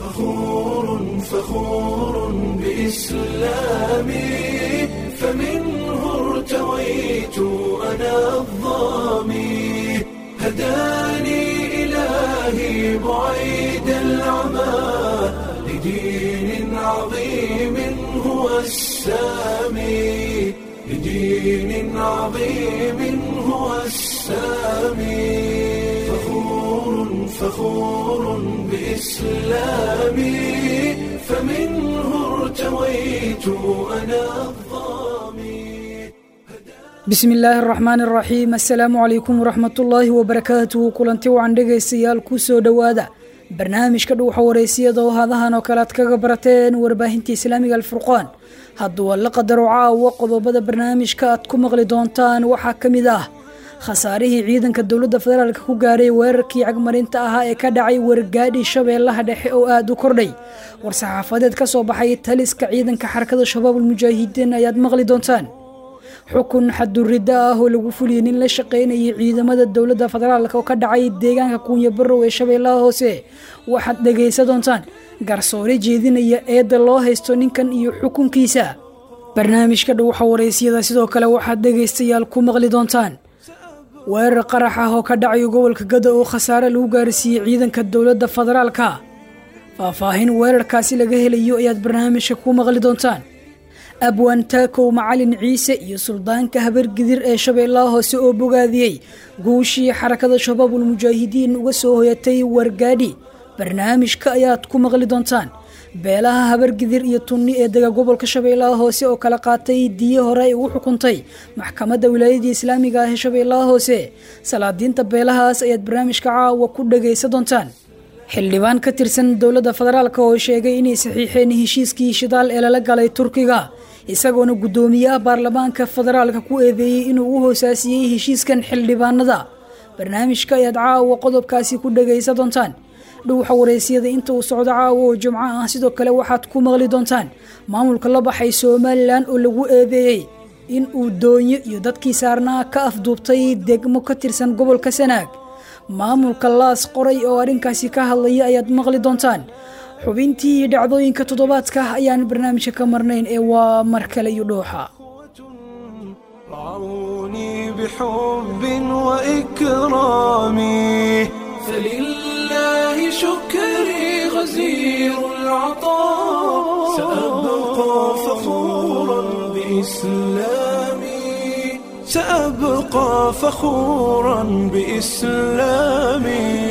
فخور فخور بإسلامي فمنه ارتويت أنا الظامي هداني إلهي بعيد العمى لدين عظيم هو السامي لدين عظيم هو السامي فخور فخور بإسلامي فمنه ارتويت أنا الظامي bismi illaahi araxmaan araxiim assalaamu calaykum waraxmatullaahi wabarakaatuhu kulanti wacan dhegaystayaal ku soo dhowaada barnaamijka dhuuxa wareysiyada oo hadahan oo kale aad kaga barateen warbaahinta islaamiga alfurqaan hadduu alla qadaro caawa qodobada barnaamijka aad ku maqli doontaan waxaa ka mid ah khasaarihii ciidanka dowladda federaalk ku gaaray weerarkii cagmarinta ahaa ee ka dhacay wargaadhi shabeellaha dhexe oo aada u kordhay war-saxaafadeed ka soo baxay taliska ciidanka xarakada shabaabul mujaahidiin ayaad maqli doontaan xukun xadurriddo ah oo lagu fuliyey nin la shaqaynayay ciidamada dowladda federaalk oo ka dhacay deegaanka kuunya barow ee shabeellaha hoose waxaad dhegaysa doontaan garsoore jeedinaya eedda loo haysto ninkan iyo xukunkiisa barnaamijka dhuuxa waraysyada sidoo kale waxaad dhegaystayaal ku maqli doontaan weerar qarax ah oo ka dhacayo gobolka gada oo khasaare lagu gaarsiiyey ciidanka dowladda federaalka faahfaahin weerarkaasi laga helayo ayaad barnaamijka ku maqli doontaan abwaan taakow macalin ciise iyo suldaanka habargidir ee shabeellaha hoose oo bogaadiyey guushii xarakada shabaabul mujaahidiin uga soo hoyatay wargaadhi barnaamijka ayaad ku maqli doontaan beelaha habargidir iyo tunni ee dega gobolka shabeellaha hoose oo kala qaatay diye hore ay ugu xukuntay maxkamadda wilaayadii islaamiga ah ee shabeellaha hoose salaadiinta beelahaas ayaad barnaamijka caawa ku dhagaysa doontaan xildhibaan ka tirsan dowladda federaalk oo sheegay inay saxiixeen heshiiskii shidaal ee lala galay turkiga isagoona guddoomiyaha baarlamaanka federaalka ku eedeeyey inuu u hoosaasiyey heshiiskan xildhibaanada barnaamijka ayaad caawa qodobkaasi ku dhagaysa doontaan dhuuxa waraysyada inta uu socdo caawa oo jumco ah sidoo kale waxaad ku maqli doontaan maamulka la baxay somalilan oo lagu eedeeyey in uu doonyo iyo dadkii saarnaa ka afduubtay degmo ka tirsan gobolka sanaag maamulka laas qoray oo arrinkaasi ka hadlaya ayaad maqli doontaan xubintii dhacdooyinka toddobaadka ayaan barnaamijka ka marnayn ee waa mar kale iyo dhuuxa رعوني بحب وإكرامي فلله شكري غزير العطاء سأبقى فخورا بإسلامي سأبقى فخورا بإسلامي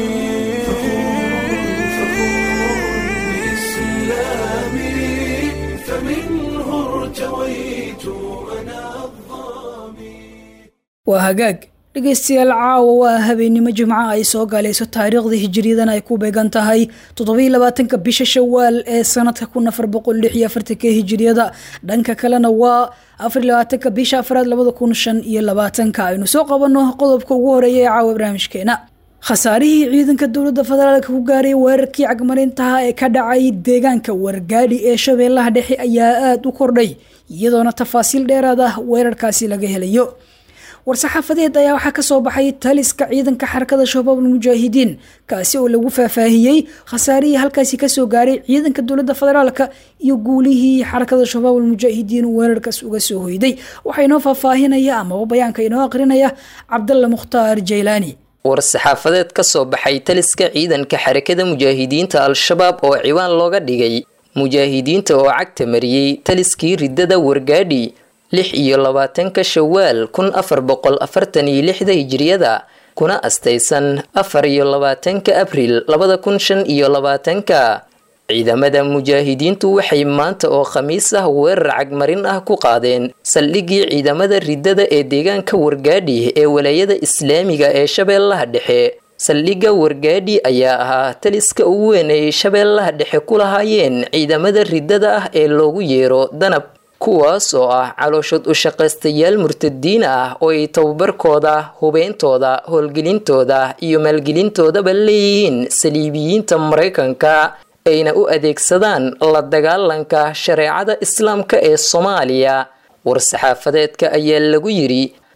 بإسلامي فمنه ارتويت أنا الظامي waa hagaag dhegaystayaal caawa waa habeennimo jimco ay soo galayso taariikhda hijiriyadan ay ku beegan tahay toddobiiy labaatanka bisha shawaal ee sanadka kun afar boqol lix iyo afartanka hijiriyada dhanka kalena waa afar labaatanka bisha afraad labada kun shan iyo labaatanka aynu soo qabanno qodobka ugu horeeya ee caawa barnaamijkeena khasaarihii ciidanka dowladda federaalka ku gaaray weerarkii cagmarintaha ee ka dhacay deegaanka wargaadhi ee shabeellaha dhexe ayaa aada u kordhay iyadoona tafaasiil dheeraad ah weerarkaasi laga helayo war-saxaafadeed ayaa waxaa ka soo baxay taliska ciidanka xarakada shabaabul mujaahidiin kaasi oo lagu faahfaahiyey khasaarihii halkaasi kasoo gaaray ciidanka dowladda federaalka iyo guulihii xarakada shabaabul mujaahidiin weerarkaas uga soo hoyday waxaa inoo faahfaahinaya amaba bayaanka inoo aqrinaya cabdalla mukhtaar jaylaani war-saxaafadeed ka soo baxay taliska ciidanka xarakada mujaahidiinta al-shabaab oo ciwaan looga dhigay mujaahidiinta oo cagta mariyey taliskii riddada wargaadhi lix iyo labaatanka shawaal kun afar boqol afartan iyo lixda hijiriyada kuna astaysan afar iyo labaatanka abriil labada kun shan iyo labaatanka ciidamada mujaahidiintu waxay maanta oo khamiis ah weerar cagmarin ah ku qaadeen saldhigii ciidamada riddada ee deegaanka wargaadhi ee walaayada islaamiga ee shabeellaha dhexe saldhigga wargaadhi ayaa ahaa taliska ugu weyn ay shabeellaha dhexe ku lahaayeen ciidamada riddada ah ee loogu yeero danab kuwaas oo ah calooshood u shaqaystayaal murtadiin ah oo ay tababarkooda hubeyntooda howlgelintooda iyo maalgelintoodaba leeyihiin saliibiyiinta maraykanka ayna u adeegsadaan la dagaalanka shareecada islaamka ee soomaaliya war-saxaafadeedka ayaa lagu yidhi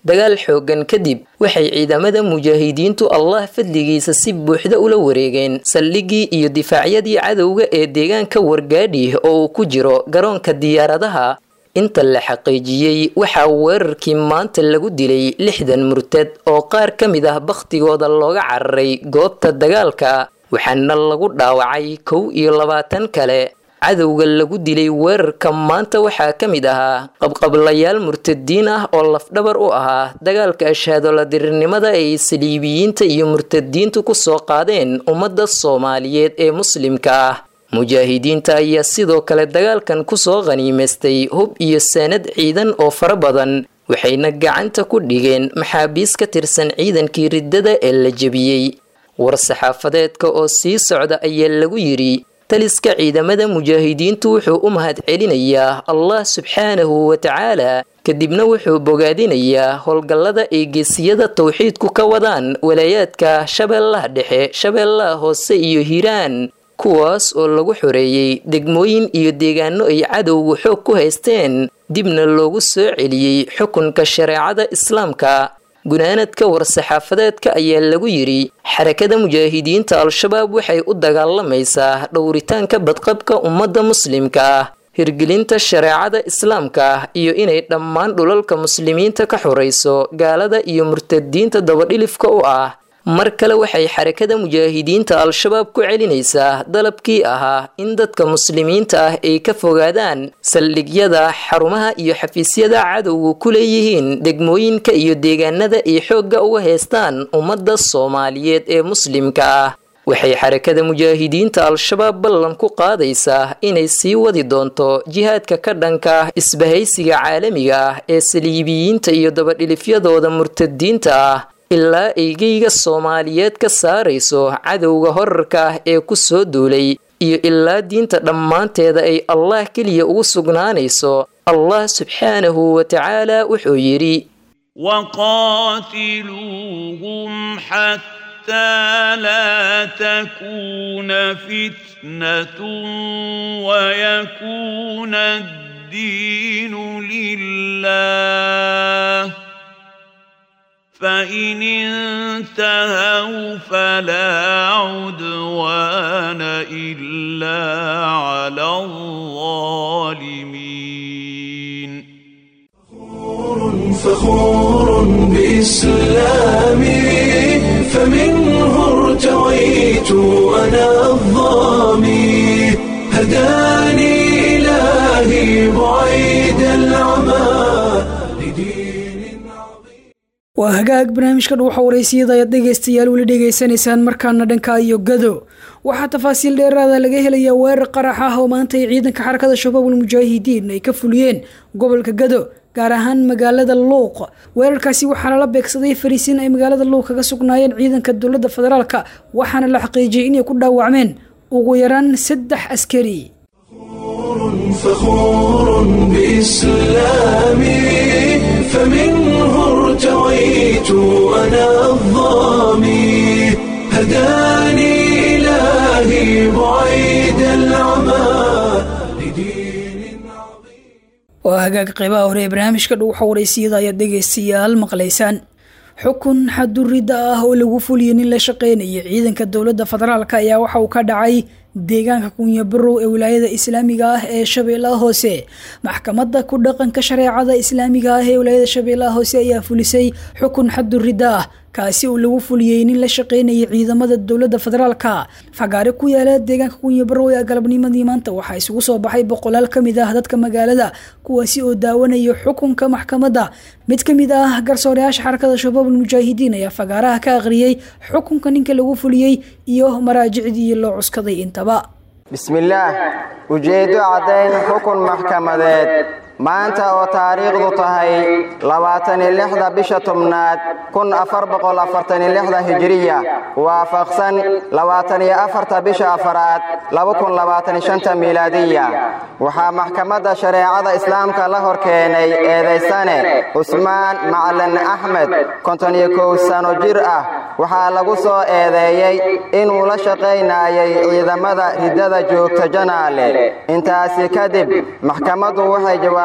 dagaal xooggan kadib waxay ciidamada mujaahidiintu allah fadligiisa si buuxda ula wareegeen saldhiggii iyo difaacyadii cadowga ee deegaanka wargaadhi oo uu ku jiro garoonka diyaaradaha inta la xaqiijiyey waxaa weerarkii maanta lagu dilay lixdan murtad oo qaar ka mid ah bakhtigooda looga cararay goobta dagaalka waxaana lagu dhaawacay kow iyo labaatan kale cadowga lagu dilay weerarka maanta waxaa ka mid ahaa qabqablayaal murtadiin ah oo lafdhabar u ahaa dagaalka ashaadoladirirnimada ay saliibiyiinta iyo murtadiintu ku soo qaadeen ummadda soomaaliyeed ee muslimka ah mujaahidiinta ayaa sidoo kale dagaalkan kusoo qhaniimaystay hub iyo saanad ciidan oo fara badan waxayna gacanta ku dhigeen maxaabiis ka tirsan ciidankii riddada ee la jebiyey war-saxaafadeedka oo sii socda ayaa lagu yidhi taliska ciidamada mujaahidiintu wuxuu u mahad celinayaa allah subxaanahu wa tacaala kadibna wuxuu bogaadinayaa howlgallada ay geesiyada towxiidku ka wadaan walaayaadka shabeellaha dhexe shabeellaha hoose iyo hiiraan kuwaas oo lagu xoreeyey degmooyin iyo deegaano ay cadowgu xoog ku haysteen dibna loogu soo celiyey xukunka shareecada islaamka gunaanadka war-saxaafadeedka ayaa lagu yidhi xarakada mujaahidiinta al-shabaab waxay u dagaalamaysaa dhowritaanka badqabka ummadda muslimka ah hirgelinta shareecada islaamka iyo inay dhammaan dhulalka muslimiinta ka xorayso gaalada iyo murtadiinta dabadhilifka u ah mar kale waxay xarakada mujaahidiinta al-shabaab ku celinaysaa dalabkii ahaa in dadka muslimiinta ah ay ka fogaadaan saldhigyada xarumaha iyo xafiisyada cadowgu ku leeyihiin degmooyinka iyo deegaanada ay xoogga uga haystaan ummadda soomaaliyeed ee muslimka ah waxay xarakada mujaahidiinta al-shabaab ballan ku qaadaysaa inay sii wadi doonto jihaadka ka dhanka ah isbahaysiga caalamiga ah ee saliibiyiinta iyo dabadhilifyadooda murtadiinta ah ilaa eygeyga soomaaliyeed ka saarayso cadowga horarka ah ee ku soo duulay iyo ilaa diinta dhammaanteeda ay allah keliya ugu sugnaanayso allah subxaanahu wa tacaala wuxuu yidhi وقاتلوهم حتى لا تكون فتنة ويكون الدين لله فإن انتهوا فلا عدوان إلا على الظالمين فخور بإسلامي فمنه ارتويت أنا الظامي هداني إلهي بعيد العمى لدين عظيم waa hagaag barnaamijka dhuuxa waraysiyada ayaad dhegaystayaal weli dhegaysanaysaan markaana dhanka iyo gado waxaa tafaasiil dheeraada laga helayaa weerar qarax ah oo maanta ay ciidanka xarakada shabaabul mujaahidiin ay ka fuliyeen gobolka gado gaar ahaan magaalada luuq weerarkaasi waxaa lala beegsaday fariisiin ay magaalada luuq kaga sugnaayeen ciidanka dowladda federaalka waxaana la xaqiijiyey inay ku dhaawacmeen ugu yaraan saddex askari فخور بإسلامي فمنه ارتويت أنا الظامي هداني إلهي بعيد العمى لدين عظيم waa hagaag qeybaha hore ee barnaamijka dhuuxa waraysiyada ayaad dhegaystayaal maqlaysaan xukun xadurida ah oo lagu fuliyay nin la shaqeynaya ciidanka dowladda federaalk ayaa waxa uu ka dhacay deegaanka kunyabarow ee wilaayada islaamiga ah ee shabeellaha hoose maxkamadda ku dhaqanka shareecada islaamiga ah ee wilaayada shabeellaha hoose ayaa fulisay xukun xadurida ah kaasi uu lagu fuliyey nin la shaqeynayay ciidamada dowladda federaalka fagaare ku yaala deegaanka kunyabarow ee galabnimadii maanta waxaa isugu soo baxay boqolaal ka mid ah dadka magaalada kuwaasi oo daawanaya xukunka maxkamadda mid ka mid ah garsooreyaasha xarakada shabaabul mujaahidiin ayaa fagaaraha ka akhriyey xukunka ninka lagu fuliyey iyo maraajicdii loo cuskaday intaba bismillaah ujeeddo caddayn xukun maxkamadeed maanta oo taariikhdu tahay labaataniyo lixda bisha tobnaad kun afar boqol afartaniyo lixda hijiriya waafaqsan labaataniyo afarta bisha afaraad laba kun labaataniyo shanta miilaadiya waxaa maxkamadda shareecada islaamka la hor keenay eedaysane cusmaan macalin axmed konton-iyo kow sano jir ah waxaa lagu soo eedeeyey inuu la shaqaynayay ciidamada riddada joogta janaale intaasi kadib maxkamaddu waxay jawaab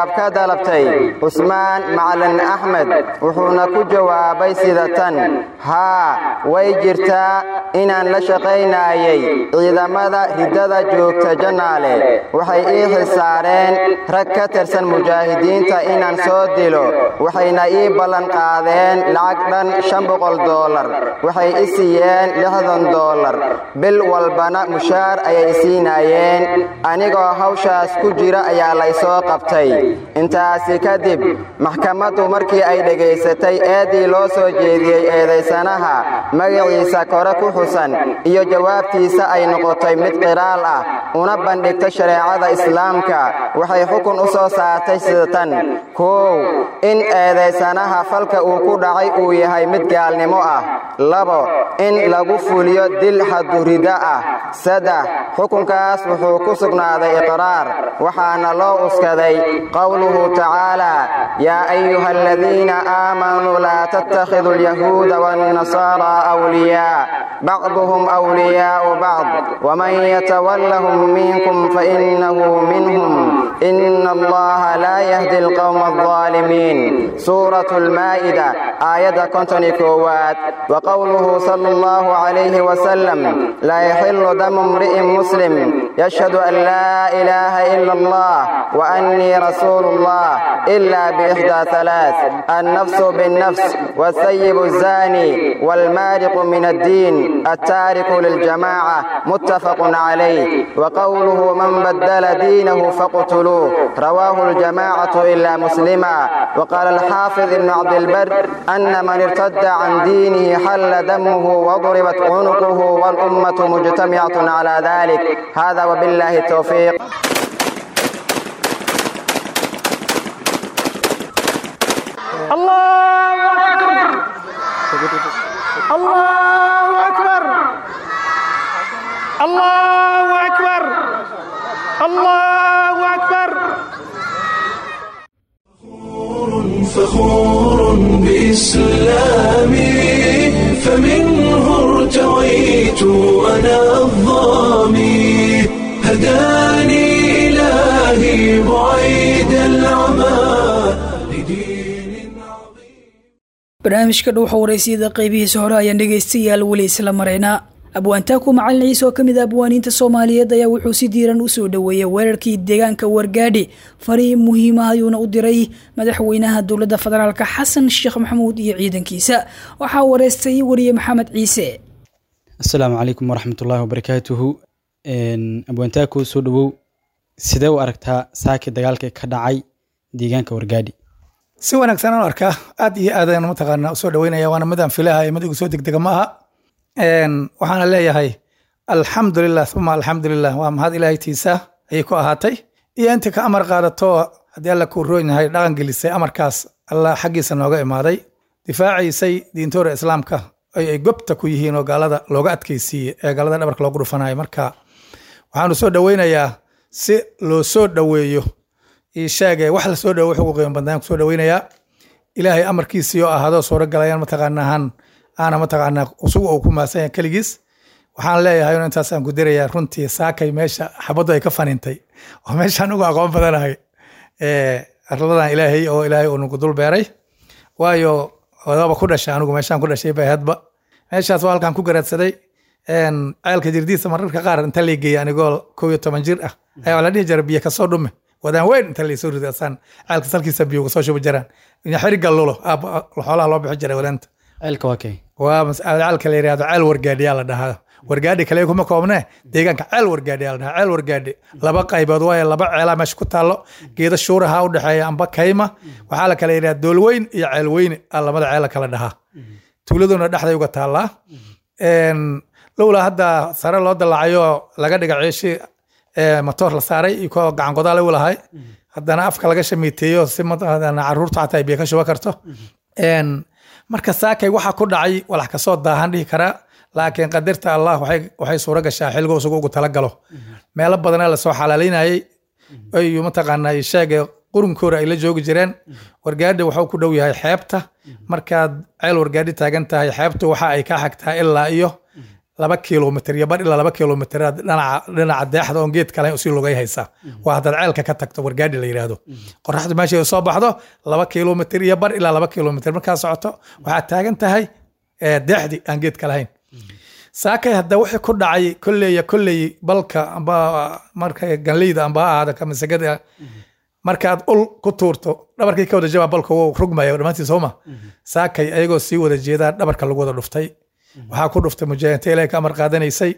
jawaab ka dalabtay cusmaan macalin axmed wuxuuna ku jawaabay sida tan haa way jirtaa inaan la shaqaynayay ciidamada riddada joogta jannaale waxay ii xisaareen rag ka tirsan mujaahidiinta inaan soo dilo waxayna ii ballan qaadeen lacag dhan shan boqol doolar waxay i siiyeen lixdan doolar bil walbana mushaar ayay siinaayeen anigoo hawshaas ku jira ayaa laysoo qabtay intaasi kadib maxkamaddu markii ay dhegaysatay eeddii loo soo jeediyey eedaysanaha magaciisa kore ku xusan iyo jawaabtiisa ay noqotay mid qiraal ah una bandhigta shareecada islaamka waxay xukun u soo saartay sida tan kow in eedaysanaha falka uu ku dhacay uu yahay mid gaalnimo ah labo in lagu fuliyo dil xadurida ah saddex xukunkaas wuxuu ku sugnaaday iqraar waxaana loo uskaday qowluhu tacaala yaa ayuha aladiina aamanuu laa tattakhiduu alyahuuda waannasaara awliyaa bacduhum awliyaa'u bacd waman yatawallahum minkum fainahu minhum ina allaha laa yahdi alqowma alظaalimiin suuratu almaa'ida aayadda konton iyo koowaad wa qowluhu sala allahu calayhi wasalam laa yaxilu damu imri'in muslim yashhadu an laa ilaaha ila allah wa annii rasuulu allah ila biixdaa halaath annafsu binnafs والثيب الزاني والمارق من الدين التارك للجماعة متفق عليه وقوله من بدل دينه فاقتلوه رواه الجماعة إلا مسلما وقال الحافظ ابن عبد البر أن من ارتد عن دينه حل دمه وضربت عنقه والأمة مجتمعة على ذلك هذا وبالله التوفيق الله أكبر الله أكبر الله أكبر الله أكبر فخور بإسلامي فمنه ارتويت أنا الظامي هداني إلهي بعيد العمى لدين عظيم barnaamijka dhuuxa waraysiyada qaybihiisa hore ayaan dhegaystayaal weli isla maraynaa abwaantaaku macalin ciise oo ka mid a abwaaniinta soomaaliyeed ayaa wuxuu si diiran u soo dhoweeyey weerarkii deegaanka wargaadhi fariin muhiima ayuuna u diray madaxweynaha dowladda federaalk xasan sheekh maxamuud iyo ciidankiisa waxaa wareystay wariye maxamed ciise asalaamu calaykum waraxmatullaahi wabarakaatuhu abwaantaaku soo dhowow sidee u aragtaa saaki dagaalka ka dhacay deegaanka wargaadhi si wanaagsan aan u arkaa aad iyo aad ayaan mataqaanaa usoo dhaweynaya waana midaan filahay mid igu soo degdega ma aha waxaana leeyahay alxamdulilah uma alxamdulilah waa mahad ilaahaytiisa ayay ku ahaatay iyo intii ka amar qaadato haddii alla kuu roon yahay dhaqan gelisay amarkaas alla xaggiisa nooga imaaday difaaciisay diintoora islaamka ay ay gobta ku yihiin oo gaalada looga adkaysiiyey ee gaalada dhabarka loogu dhufanayo marka waxaanu soo dhoweynayaa si loo soo dhoweeyo ii sheege wax lasoo dhowo wuxuu ugu qiimo badnaan kusoo dhoweynayaa ilaahay amarkiisii oo ahaadoo suuro galayaan mataqaanahan aana mataqaanaa usugu uu ku maasan yahay keligiis waxaan leeyahay un intaasaan ku dirayaa runtii saakay meesha xabaddu ay ka fanintay oo meeshaan ugu aqoon badanahay arladan ilaahay oo ilaahay uu nagu dul beeray waayo wadaba ku dhashay anigu meeshaan ku dhashay bay hadba meeshaas waa halkaan ku garaadsaday ceelka jirdiisa mararka qaar inta lay geeyay anigoo kow iyo toban jir ah ayaa la dhihi jira biyo kasoo dhume wadaan weyn inta laysoo rido asaan ceelka salkiisa biyo uga soo shubi jiraan xeriga lulo xoolaha loo bixi jiray wadaanta ceelka waa kay waa ceelka la yidhahdo ceel wargaadhiyaa la dhahaa wargaadhi kale kuma koobnee deegaanka ceel wargaadhiyaa la dhahaa ceel wargaadhi laba qaybood waayo laba ceelaa meesha ku taallo geeda shuuraha u dhexeeya amba kayma waxaa la kala yidhaha doolweyn iyo ceel weyne a lamada ceela kala dhahaa tuuladuna dhexday uga taallaa lowla hadda sare loo dalacayo laga dhiga ceeshi matoor la saaray iyo koo gacan godaale u lahay haddana afka laga shamiiteeyo si caruurta xataa ay biyo ka shuba karto marka saakay waxa ku dhacay walax kasoo daahan dhihi karaa laakiin qadarta allah waxay suuro gashaa xilgo isugu ugu talagalo meelo badanaa lasoo xalaalaynayay ayu mataqaanaa sheege qurunkoora ay la joogi jireen wargaadhi waxuu ku dhow yahay xeebta markaad ceel wargaadhi taagan tahay xeebtu waxa ay ka xagtaa ilaa iyo laba kilomitr iyo bar ilaa laba kilomitr dhinaca dhinaca deexda oon geed kale usii lugay haysaa waa haddaad ceelka ka tagto wargaadhi la yidhaahdo qoraxdu meeshay soo baxdo laba kilomitr iyo bar ilaa laba kilomitr markaa socoto waxaad taagan tahay eh, deexdi aan geedka lahayn saakay hadda wixii ku dhacay kolleeya kolley balka amba marka ganleyda amba ha ahaada kamasagada markaad ul ku tuurto dhabarkii ka wada jabaa balka wuu rugmaya dhammaantii sooma saakay ayagoo sii wada jeedaan dhabarka lagu wada dhuftay waxaa ku dhuftay mujaahidiinta ilaahay ka amar qaadanaysay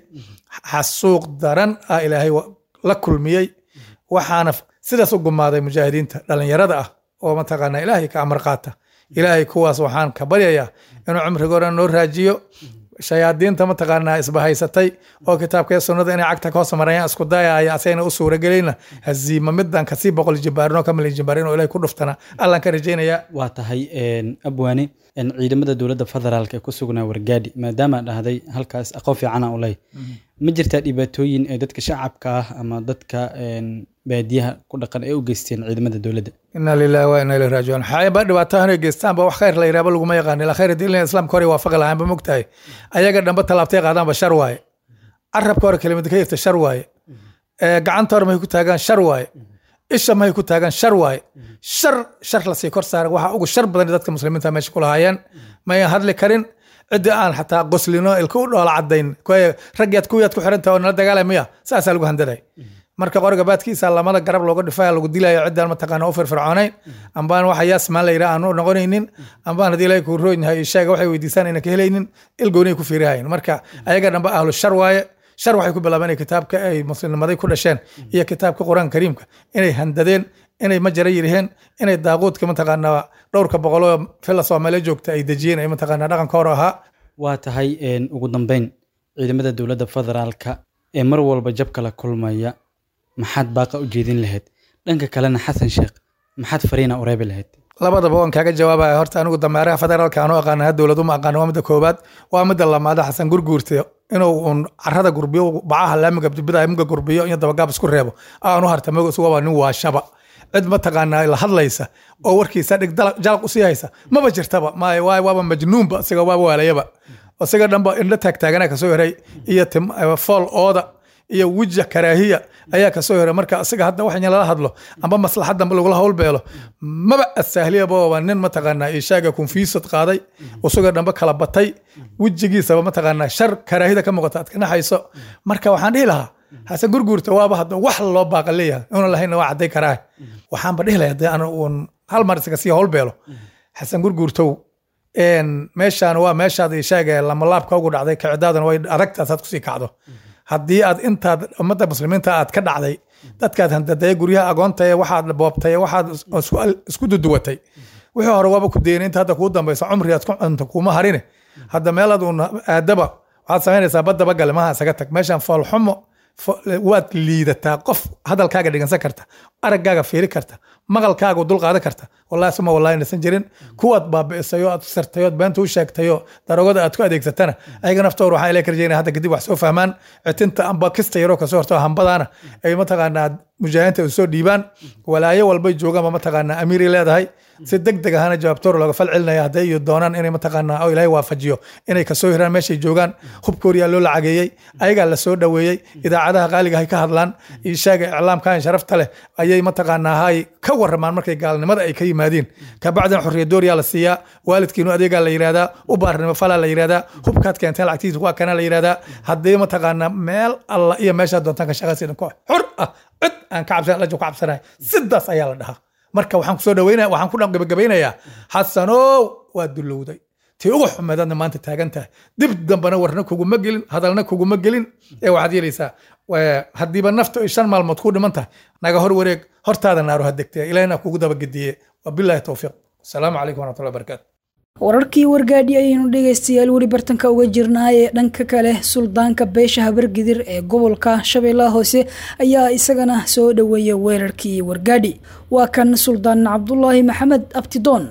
xasuuq daran ah ilaahay wa- la kulmiyey waxaana f- sidaas u gumaaday mujaahidiinta dhallinyarada ah oo mataqaanaa ilaahay ka amar qaata ilaahay kuwaas waxaan ka baryayaa inuu cumrigoona noo raajiyo shayaadiinta mataqaanaa isbahaysatay oo kitaabka iyo sunnada inay cagta ka hoos marayaan isku dayaya asayna u suuragelayna haziima midan kasii boqol jibaarinoo ka milyan jibaarin oo ilahay ku dhuftana allan ka rajaynayaa waa tahay een, abwaane een, ciidamada dowladda federaalk ee ku sugnaa wargaadhi maadaama dhahday halkaas aqoon fiicana u leh ma jirtaa dhibaatooyin ee dadka shacabka ah ama dadka een, baadiyaha ku dhaqan ee u geysteen ciidamada dowladda ina lilahi wa ina ilahi raajicuun xaayaba dhibaatahan ay geystaanba wax khayr la yidhahba laguma yaqaan ila khayr diin islaamka hore waafaqi lahaanba mogtahay ayaga dhamba tallaabtay qaadaanba shar waaye carabka hore kelimada ka yirta shar waaye ee gacanta hore mahay ku taagaan shar waaye isha mahay ku taagaan shar waaye shar shar lasii kor saaran waxa ugu shar badan dadka muslimiinta meesha ku lahaayeen mayan hadli karin ciddi aan xataa qoslino ilka u dhoola cadayn kuwa ragyaad kuwiyaad ku xirantaha oo nala dagaalamaya saasaa lagu handaday marka qoriga baadkiisa lamada garab looga dhifaya lagu dilayo ciddaan mataqaana u firfircoonayn ambaan waxa yaasmaan la yidhaha aan u noqonaynin ambaan haddii ilaahay kuu roon yahay sheega waxay weydiisaan ayna ka helaynin ilgoonay ku fiirihayn marka ayaga dhanba ahlu shar waaye shar waxay ku bilaabeen inay kitaabka ay muslimnimaday ku dhasheen iyo kitaabka qur-aanka kariimka inay handadeen inay majara yiriheen inay daaquudka mataqaanaa dhowrka boqoloo fila soomaaliya joogta ay dejiyeen ay mataqaanaa dhaqanka hore ahaa waa tahay een, ugu dambeyn ciidamada dowladda federaalka ee mar walba jabka la kulmaya maxaad baaqa u jeedin lahayd dhanka kalena xasan sheekh maxaad fariina u reebi lahayd labadaba waan kaaga jawaabaya horta anigu dameeraha federaalka aanu aqaana ha dowlad uma aqaana waa midda koobaad waa midda lamaada xasan gurguurta inuu un carada gurbiyo bacaha laamiga dibida muga gurbiyo iyo dabagaab isku reebo aanu harta moga isuga waa nin waashaba cid mataqaanaa la hadlaysa oo warkiisa dhig dala- jalaq usii haysa maba jirtaba maayo waay waaba majnuunba isaga waaba waalayaba isaga dhanba indho taagtaagana kasoo heray iyo tim- fool ooda iyo wija karaahiya ayaa kasoo heray marka isaga hadda wax in lala hadlo amba maslaxadanba lagula howlbeelo maba asahliyaba waa nin mataqaanaa ishaaga konfiisad qaaday isaga dhanba kala batay wejigiisaba mataqaanaa shar karaahida ka muuqata aad ka naxayso marka waxaan dhihi lahaa xasan gurguurta waaba hadda wax loo baaqa leeyahay una lahayna waa cadday karaa waxaanba dhihi lahaa haddii aan uun hal mar isaga sii howlbeelo xasan gurguurtow een, meeshaan waa meeshaad ishaaga lamalaabka ugu dhacday kicidaadana way adagtaas aad kusii kacdo haddii aad intaad ummadda muslimiinta aad ka dhacday dadkaad handadaya guryaha agoonta ee waxaad boobtay ee waxaad isku- isku duduwatay wixii hore waaba ku dayna inta hadda kuu dambaysa cumri aad ku cunto kuma harine hadda meelaad uun aadaba waxaad samaynaysaa badaba gale maha isaga tag meeshaan foolxumo fo- waad liidataa qof hadalkaaga dhigansan karta araggaaga fiiri karta maqalkaaga dul qaadan karta wallahi suma wallahi inaysan jirin kuwaad baabi'isay oo aad sartay ood beenta u sheegtay oo darogada aad ku adeegsatana ayaga naftooda waxaan ilaa karjeynaya hadda kadib wax soo fahmaan citinta amba kista yaroo kasoo horto hambadaana ay mataqaanaa mujaahidiinta u soo dhiibaan walaayo walbay joogaanba mataqaanaa amiiray leedahay si deg deg ahana jawaabtoor looga fal celinaya hadday iyo doonaan inay mataqaanaa oo ilaahay waafajiyo inay kasoo hiraan meeshay joogaan hubkooriyaa loo lacageeyey ayagaa la soo dhoweeyey idaacadaha qaaliga hay ka hadlaan ishaaga iclaamkan sharafta leh ayay mataqaanaa hay ka waramaan markay gaalnimada ay ka yimaadiin kabacdina xorriyadooriyaa la siiyaa waalidkiinu adeegaa la yidhahdaa u baarnimo falaa la yidhahdaa hubkaad keenteen lacagtiisa waa kana la yidhahdaa haddii mataqaanaa meel alla iyo meeshaa doontaan ka shaqaysa ko xor ah cid aan ka cabsan lajo ka cabsanahay sidaas ayaa la dhahaa marka waxaan kusoo dhaweynaya waxaan ku dhan gabagabeynayaa xasanow waa dulowday tii ugu xumeedaadna maanta taagan tahay dib dambana warna kuguma gelin hadalna kuguma gelin ee waxaad yeelaysaa waa- haddiiba nafta ay shan maalmood ku dhiman tahay naga hor wareeg hortaada naaro ha degtee ilahina kugu dabagediye wabilaahi towfiiq asalaamu calaykum waraxmatullahi wabarakaatu wararkii wargaadhi ayaynu dhegaystayaal weli bartanka uga jirnaa ee dhanka kale suldaanka beesha habargidir ee gobolka shabeellaha hoose ayaa isagana soo dhoweeyay weerarkii wargaadhi waa kan suldaan cabdulaahi maxamed abtidoon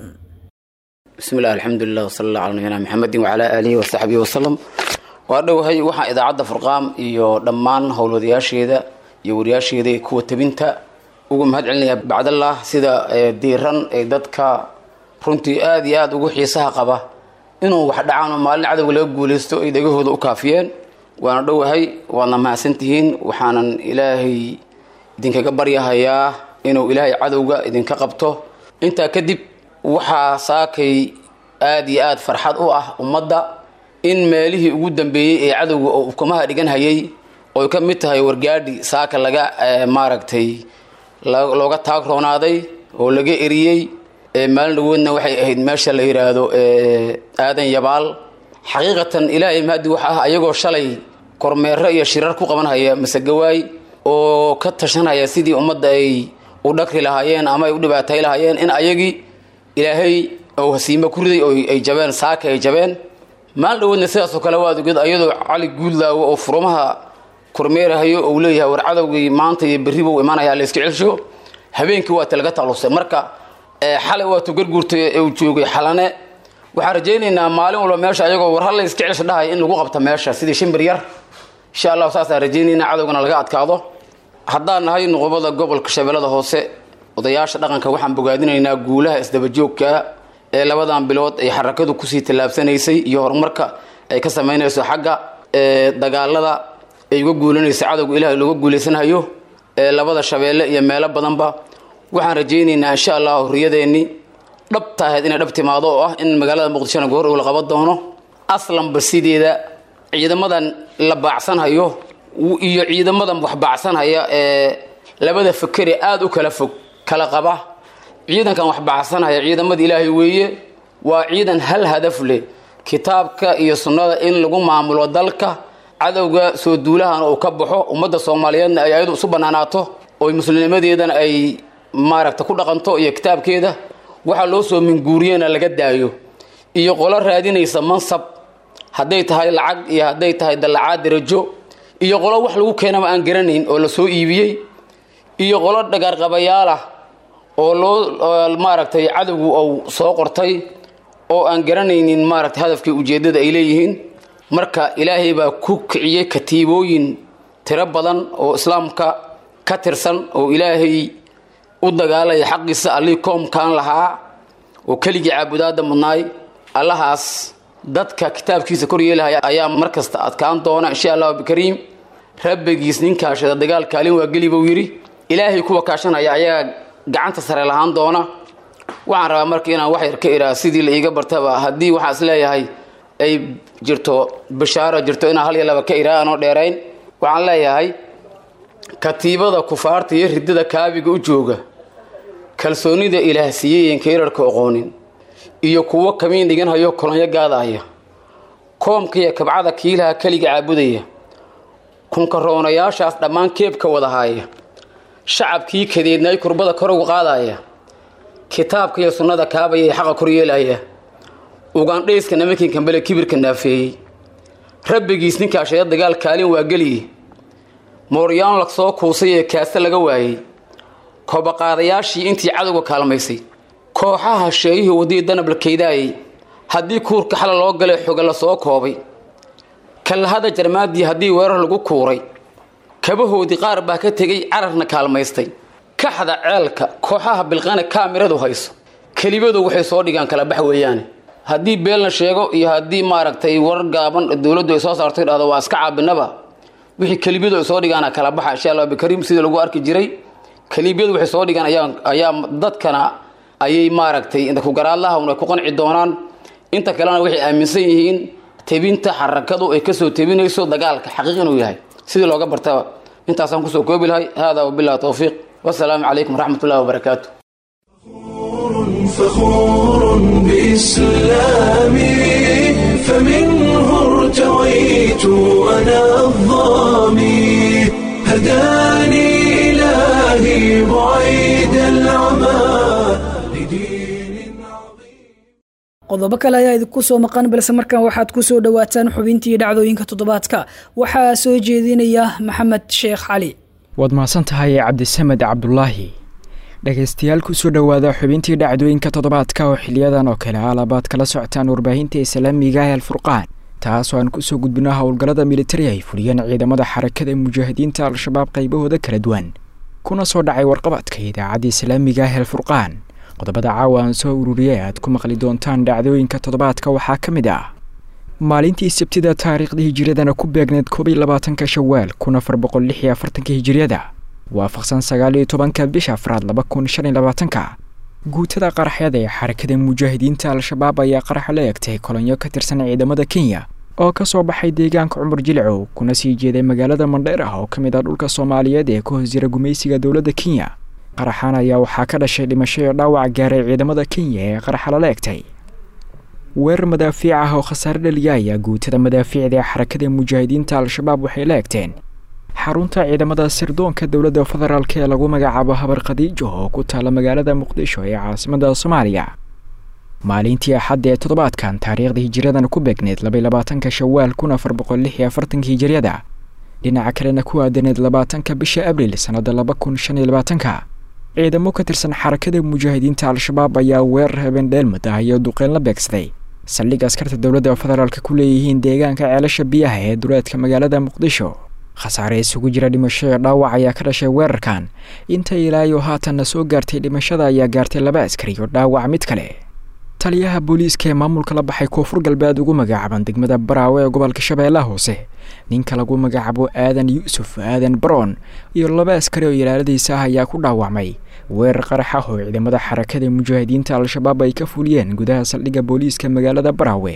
بسم الله الحمد لله وصلى الله على نبينا محمد وعلى آله وصحبه وسلم waa dhowahay waxaan idaacadda furqaam iyo dhammaan howlwadayaasheeda iyo wariyaasheeda iyo kuwa tabinta ugu mahad celinayaa bacdallah sida ee, diiran ee dadka runtii aada iyo aada ugu xiisaha qaba inuu wax dhacaan oo maalin cadowga laga guulaysto ay dhegahooda u kaafiyeen waana dhowahay waadna mahadsantihiin waxaanan ilaahay idinkaga baryahayaa inuu ilaahay cadowga idinka qabto intaa kadib waxaa saakay aada iyo aada farxad u ah ummadda in meelihii ugu dambeeyey ee cadowga oo ukumaha dhigan hayay oy ka mid tahay wargaadhi saaka laga maaragtay looga taagroonaaday oo laga eriyey maalin dhawoodna waxay ahayd meesha la yidhaahdo aadan yabaal xaqiiqatan ilaahay mahadi waxa ah ayagoo shalay kormeero iyo shirar ku qabanhaya masegawaay oo ka tashanaya sidii ummadda ay u dhakri lahaayeen ama ay u dhibaatay lahaayeen in ayagii ilaahay ou hasiimo ku riday oo ay jabeen saaka ay jabeen maalin dhawoodna sidaasoo kale waad oged ayadoo cali guuldaawo oo furumaha kormeerahayo ou leeyahay war cadowgii maanta iyo berriba u imanaya layska celsho habeenkii waa talaga taqlusay marka xalay waatuu garguurtay uu joogay xalane waxaan rajaynaynaa maalin walba meesha ayagoo war halla iska celsha dhahay in lagu qabto meesha sidii shimbir yar insha allahu saasaan rajaynaynaa cadowgana laga adkaado haddaan nahay nuqubada gobolka shabeellada hoose odayaasha dhaqanka waxaan bogaadinaynaa guulaha isdabajoogka ee labadan bilood ay xarakadu kusii tallaabsanaysay iyo horumarka ay ka samaynayso xagga dagaalada ay uga guulanayso cadowga ilaahay looga guulaysanhayo ee labada shabeelle iyo meelo badanba waxaan rajaynaynaa insha allah hurriyadeennii dhabta ahayd inay dhab timaado oo ah in magaalada muqdishona goor uu la qaban doono aslanba sideeda ciidamadan la baacsanhayo iyo ciidamadan wax baacsanhaya ee labada fakere aada u kala fog kala qaba ciidankan wax baacsanhaya ciidamada ilaahay weeye waa ciidan hal hadaf leh kitaabka iyo sunnada in lagu maamulo dalka cadowga soo duulahan uu ka baxo ummadda soomaaliyeedna ay ayadu isu banaanaato oo muslimnimadeedana ay maaragta ku dhaqanto iyo kitaabkeeda waxaa loo soo minguuriyena laga daayo iyo qolo raadinaysa mansab hadday tahay lacag iyo hadday tahay dallacaad darajo iyo qolo wax lagu keenaba aan garanayn oo la soo iibiyey iyo qolo dhagaarqabayaal ah oo loo maaragtay cadowgu uu soo qortay oo aan garanaynin maaragtay hadafkii ujeeddada ay leeyihiin marka ilaahay baa ku kiciyey katiibooyin tiro badan oo islaamka ka tirsan oo ilaahay u dagaalaya xaqiisa allihii koomkaan lahaa oo keligii caabudaada mudnaay allahaas dadka kitaabkiisa kor yeelahaya ayaa mar kasta adkaan doona insha allahu bikariim rabbigiis nin kaashada dagaal kaalin waa geli buu yidhi ilaahay kuwa kaashanaya ayaa gacanta sare lahaan doona waxaan rabaa marka inaan wax yar ka iraa sidii la iiga bartaba haddii waxaan is leeyahay ay jirto bishaaro jirto inaan hal iyo laba ka iraa aanoo dheerayn waxaan leeyahay katiibada kufaarta iyo ridada kaabiga u jooga kalsoonida ilaah siiyey kayrarka oqoonin iyo kuwo kamiin dhigan hayo kolonyo gaadaya koomka iyo kabcada kiilaha keliga caabudaya kunkaroonayaashaas dhammaan keebka wadahaaya shacabkii kadeednay kurbada kor uga qaadaya kitaabka iyo sunnada kaabaya ee xaqa kor yeelaya ugandhayska nimankii kambele kibirka naafeeyey rabbigiis ninkaashaya dagaal kaalin waa geliye mooryaan la soo kuusay ee kaase laga waayey koobaqaadayaashii intii cadowga kaalmaysay kooxaha sheeyihii wadii danab la kaydaayey haddii kuurka xala loo galay xoga la soo koobay kallahada jarmaadii haddii weerar lagu kuuray kabahoodii qaar baa ka tegay cararna kaalmaystay kaxda ceelka kooxaha bilqane kaamiradu hayso kelibadu waxay soo dhigaan kala bax weeyaane haddii beelna sheego iyo haddii maaragtay warar gaaban dowladdu ay soo saartay dhahdo waa iska caabinaba wixii kelibiyadu ay soo dhigaana kala baxa insha allah bikariim sidii lagu arki jiray kelibiyadu waxay soo dhigaan ayaa ayaa dadkana ayay maaragtay inta ku garaadlaha un ay ku qanci doonaan inta kalena waxay aaminsan yihiin tebinta xarakadu ay kasoo tebinayso dagaalka xaqiiq inuu yahay sidii looga bartaba intaasaan kusoo koobi lahay hada wabillahi towfiiq wasalaamu calaykum waraxmat ullahi wabarakaatu فخور بإسلامي فمنه ارتويت أنا الظامي هداني إلهي بعيد العمى لدين عظيم qodobo kale ayaa idinku soo maqan balse markan waxaad ku soo dhowaataan xubintii dhacdooyinka toddobaadka waxaa soo jeedinaya maxamed sheekh cali waad mahadsan tahay cabdisamed cabdulaahi dhegaystayaal kusoo dhowaada xubintii dhacdooyinka toddobaadka oo xiliyadan oo kale alabaad kala socotaan warbaahinta islaamiga ee alfurqaan taas oo aan kusoo gudbino howlgallada militari ay fuliyeen ciidamada xarakada mujaahidiinta al-shabaab qaybahooda kala duwan kuna soo dhacay warqabadka idaacadda islaamiga ee alfurqaan qodobada caawa aan soo ururiyay aad ku maqli doontaan dhacdooyinka toddobaadka waxaa ka mid ah maalintii sabtida taariikhda hijiradana ku beegneed koob iyo labaatanka shawaal kun afar boqol lix iyo afartanka hijiriyada waafaqsan sagaal iyo tobanka bisha afraad laba kun shan iyo labaatanka guutada qaraxyada ee xarakada mujaahidiinta al-shabaab ayaa qaraxa la eegtay kolonyo ka tirsan ciidamada kenya oo ka soo baxay deegaanka cumar jilcow kuna sii jeeday magaalada mandheer ah oo ka mid ah dhulka soomaaliyeed ee ku hoos jira gumaysiga dowladda kenya qaraxan ayaa waxaa ka dhashay dhimasho iyo dhaawac gaaray ciidamada kenya ee qaraxa lala egtay weerar madaafiic ah oo khasaare dhaliya ayaa guutada madaafiicda ee xarakada mujaahidiinta al-shabaab waxay la egteen xarunta ciidamada sirdoonka dowladda federaalk ee lagu magacaabo habar khadiijo oo ku taala magaalada muqdisho ee caasimada soomaaliya maalintii axadda ee toddobaadkan taariikhda hijiradan ku beegneed labaiy labaatanka shawaal kun afar boqol lix iyo afartanka hijiriyada dhinaca kalena ku aadaneed labaatanka bisha abriil sannada laba kun shan iyo labaatanka ciidamo ka tirsan xarakada mujaahidiinta al-shabaab ayaa weerar habeen dheelmad ah iyo duqeyn la beegsaday saldhig askarta dowladda federaalk ku leeyihiin deegaanka ceelasha biyaha ee duleedka magaalada muqdisho khasaare isugu jira dhimasho iyo dhaawac ayaa ka dhashay weerarkan inta ilaayo haatanna soo gaartay dhimashada ayaa gaartay laba askari iyo dhaawac mid kale taliyaha booliiska ee maamulka la baxay koonfur galbeed ugu magacaaban degmada baraawe ee gobolka shabeellaha hoose ninka lagu magacaabo aadan yuusuf aadan baroon iyo laba askari oo ilaaladiisa ah ayaa ku dhaawacmay weerar qarax ah oo ciidamada xarakada mujaahidiinta al-shabaab ay ka fuliyeen gudaha saldhigga booliiska magaalada baraawe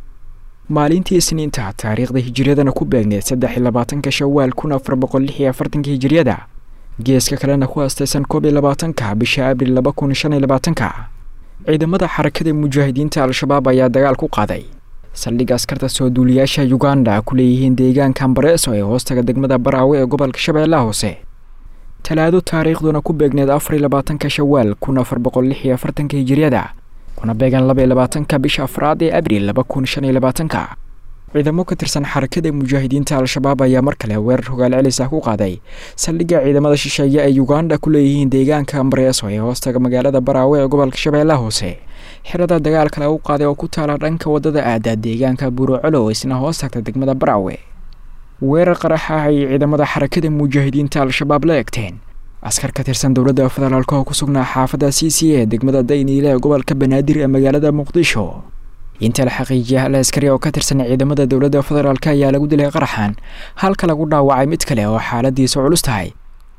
maalintii isniinta taariikhda hijiryadana ku beegneed saddex iyo labaatanka shawaal kun afar boqol lix iyo afartanka hijiriyada geeska kalena ku astaysan koob iyo labaatanka bisha abriil laba kun shan iyo labaatanka ciidamada xarakada mujaahidiinta al-shabaab ayaa dagaal ku qaaday saldhigga askarta soo duuliyaasha uganda ku leeyihiin deegaanka ambareeso ee hoostaga degmada baraawe ee gobolka shabeellaha hoose talaado taariikhduna ku beegneed afar iyo labaatanka shawaal kun afar boqol lix iyo afartanka hijiriyada kuna beegan laba iyo labaatanka bisha afraad ee abriil laba kun shan iyo labaatanka ciidamo ka tirsan xarakada mujaahidiinta al-shabaab ayaa mar kale weerar hogaal celis ah ku qaaday saldhigga ciidamada shisheeye ee uganda ku leeyihiin deegaanka ambareeso ee hoostaga magaalada baraawe ee gobolka shabeellaha hoose xirada dagaalka lagu qaaday oo ku taala dhanka wadada aada deegaanka buurocolo isna hoos tagta degmada baraawe weerar qarax ah ay ciidamada xarakada mujaahidiinta al-shabaab la egteen askar ka tirsan dowladda federaalk oo ku sugnaa xaafadda c c ee degmada dayniile ee gobolka banaadir ee magaalada muqdisho inta la xaqiijiyay hal askari oo ka tirsan ciidamada dowladda federaalk ayaa lagu dilay qaraxan halka lagu dhaawacay mid kale oo xaaladiisa culus tahay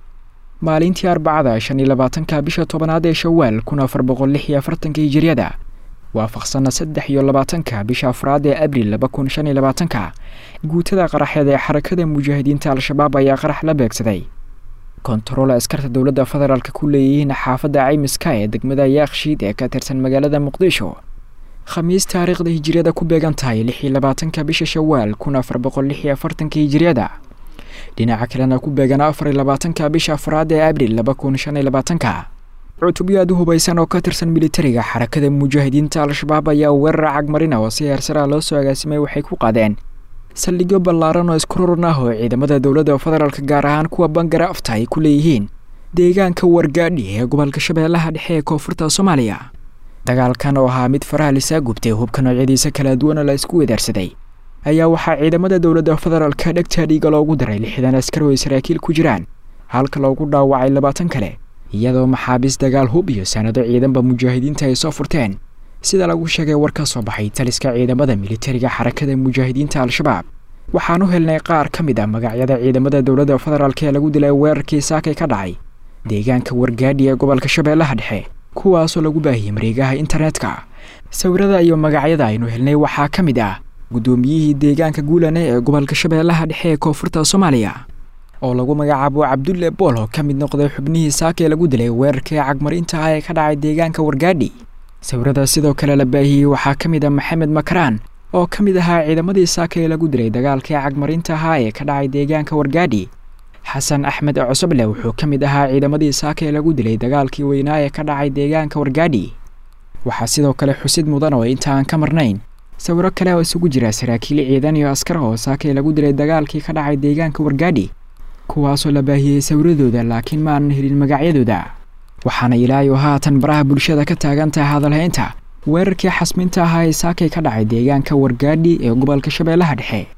maalintii arbacada shan iyo labaatanka bisha tobanaad ee shawaal kun afar boqol lix iyo afartanka hijiriyada waafaqsana saddex iyo labaatanka bisha afraad ee abriil laba kun shan iyo labaatanka guutada qaraxeed ee xarakada mujaahidiinta al-shabaab ayaa qarax la beegsaday kontarool askarta dowladda federaalk ku leeyihiin xaafadda caymiska ee degmada yaakshiid ee ka tirsan magaalada muqdisho khamiis taariikhda hijiriyada ku beegan tahay lix iyo labaatanka bisha shawaal kun afar boqol lix iyo afartanka hijiriyada dhinaca kalena ku beegan afar iyo labaatanka bisha afraad ee abriil laba kun shan iyo labaatanka cutubyo aad u hubaysan oo ka tirsan militariga xarakada mujaahidiinta al-shabaab ayaa weerar cagmarina oo si heersaraa loo soo agaasimay waxay ku qaadeen saldhigyo ballaaran oo iskururan ah oo ciidamada dowladda federaalk gaar ahaan kuwa bangara afta ay ku leeyihiin deegaanka wargaadhi ee gobolka shabeellaha dhexe ee koonfurta soomaaliya dagaalkan oo ahaa mid faraha lisaa gubtay hubka noocyadiisa kala duwana la isku wedaarsaday ayaa waxaa ciidamada dowladda federaalka dhegta dhiiga loogu daray lixdan askar oo ay saraakiil ku jiraan halka loogu dhaawacay labaatan kale iyadoo maxaabiis dagaal hub iyo sanado ciidanba mujaahidiinta ay soo furteen sida lagu sheegay war ka soo baxay taliska ciidamada militariga xarakada mujaahidiinta al-shabaab waxaan u helnay qaar ka mid ah magacyada ciidamada dowladda federaalk ee lagu dilay weerarkii saakay ka dhacay deegaanka wargaadhi ee gobolka shabeellaha dhexe kuwaasoo lagu baahiyey mareegaha internetka sawirada iyo magacyada aynu helnay waxaa ka mid ah guddoomiyihii deegaanka guulane ee gobolka shabeellaha dhexe ee koonfurta soomaaliya oo lagu magacaabo cabdulle bool oo ka mid noqday xubnihii saakee lagu dilay weerarkii cagmarinta ah ee ka dhacay deegaanka wargaadhi sawirada sidoo kale la baahiyey waxaa ka mid ah maxamed makaraan oo ka mid ahaa ciidamadii saaka ee lagu dilay dagaalkii cagmarinta ahaa ee ka dhacay deegaanka wargaadhi xasan axmed cosoble wuxuu ka mid ahaa ciidamadii saaka ee lagu dilay dagaalkii weynaa ee ka dhacay deegaanka wargaadhi waxaa sidoo kale xusid mudan oo inta aan ka marnayn sawiro kale oo isugu jira saraakiil ciidan iyo askar oo saaka ee lagu dilay dagaalkii ka dhacay deegaanka wargaadhi kuwaasoo la baahiyey sawiradooda laakiin ma aanan helin magacyadooda waxaana ilaayo haatan baraha bulshada ka taagan tahay hadalhaynta weerarkii xasminta ahaa ee saakay ka dhacay deegaanka wargaadhi ee gobolka shabeellaha dhexe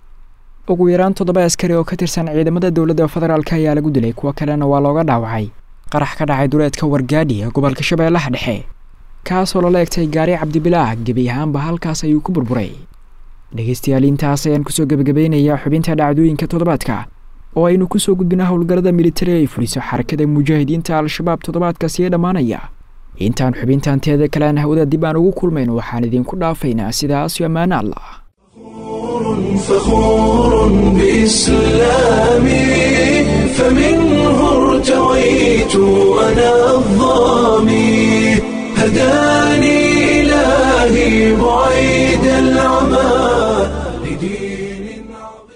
ugu yaraan toddoba askari oo ka tirsan ciidamada dowladda federaalk ayaa lagu dilay kuwo kalena waa looga dhaawacay qarax ka dhacay duleedka wargaadhi ee gobolka shabeellaha dhexe kaasoo lala egtay gaari cabdibilaah gebi ahaanba halkaas ayuu ku burburay dhegaystayaal intaas ayaan kusoo gebagabeynayaa xubinta dhacdooyinka toddobaadka oo aynu kusoo gudbina howlgallada militari ay fuliso xarakada mujaahidiinta al-shabaab toddobaadkaasi ee dhammaanaya intaan xubintan teeda kalean hawada dib aan ugu kulmayno waxaan idinku dhaafaynaa sidaas iyo ammaano allah فخور بإسلامي فمنه ارتويت أنا الظامي هداني إلهي بعيد العمى لدين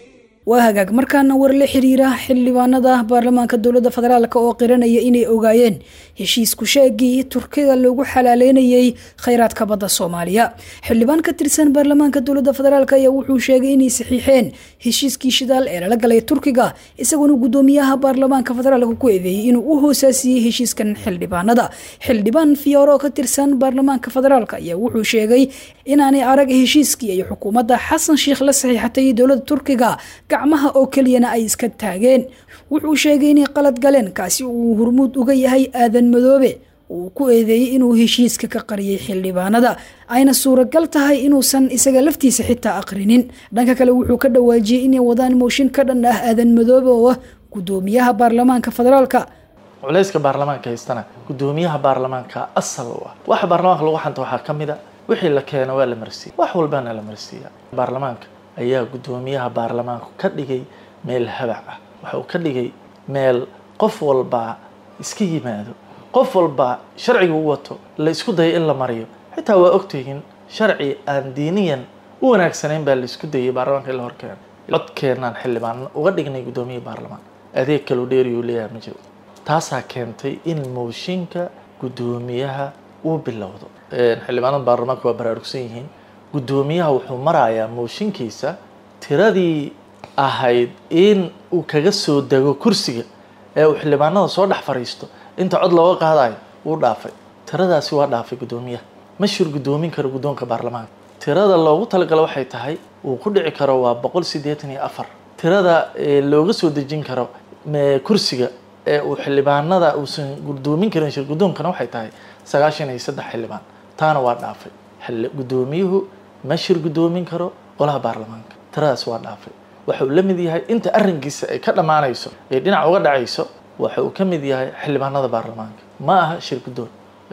waa hagaag markaana war la xiriira xildhibaanada baarlamaanka dowladda federaalk oo qiranaya inay ogaayeen heshiisku sheegii turkiga loogu xalaaleynayay khayraadka badda soomaaliya xildhibaan ka tirsan baarlamaanka dowladda federaalk ayaa wuxuu sheegay inay saxiixeen heshiiskii shidaal ee lala galay turkiga isaguna gudoomiyaha baarlamaanka federaalk ku eedeeyey inuu u hoosaasiyey heshiiskan xildhibaanada xildhibaan fiyooro ka tirsan baarlamaanka federaalk ayaa wuxuu sheegay inaanay arag heshiiskii ay xukuumadda xasan sheikh la saxiixatay dowladda turkiga gacmaha oo keliyana ay iska taageen wuxuu sheegay inay qalad galeen kaasi uu hurmuud uga yahay aadan madoobe uu ku eedeeyey inuu heshiiska ka qariyay xildhibaanada ayna suuragal tahay inuusan isaga laftiisa xitaa aqrinin dhanka kale wuxuu ka dhawaajiyey inay wadaan mooshin ka dhan ah aadan madoobe oo ah gudoomiyaha baarlamaanka federaalka culayska baarlamaanka haystana gudoomiyaha baarlamaanka asal u ah waxa baarlamaanka lagu xanta waxaa ka mid a wixii la keeno waa la marsiiya wax walbana la marsiiya baarlamaanka ayaa gudoomiyaha baarlamaanku ka dhigay meel habac ah waxa uu ka dhigay meel qof walbaa iska yimaado qof walbaa sharciga u wato la isku dayo in la mariyo xitaa waa ogtihiin sharci aan diiniyan u wanaagsanayn baa la isku dayay baarlamaanka in la horkeeno codkeenaan xildhibaan uga dhignay guddoomiyaha baarlamaan adeeg kaloo dheeriyuu leeyahay ma jiro taasaa keentay in mooshinka guddoomiyaha uu bilowdo xildhibaanada baarlamaanka waa baraarugsan yihiin guddoomiyaha wuxuu marayaa mooshinkiisa tiradii ahayd in uu kaga soo dego kursiga ee uu xildhibaanada soo dhex fadhiisto inta cod looga qaadayo wuu dhaafay tiradaasi waa dhaafay guddoomiyaha ma shir guddoomin karo guddoonka baarlamaanka tirada loogu talagalo waxay tahay uu ku dhici karo waa boqol siddeetan iyo afar tirada looga soo dejin karo kursiga ee uu xildhibaanada uusan guddoomin karin shir guddoonkana waxay tahay sagaashan iyo saddex xildhibaan taana waa dhaafay guddoomiyuhu ma shir guddoomin karo golaha baarlamaanka tiradaas waa dhaafay waxa uu la mid yahay inta arrinkiisa ay ka dhammaanayso ee dhinac uga dhacayso waxa uu ka mid yahay xildhibaanada baarlamaanka ma aha shir guddoon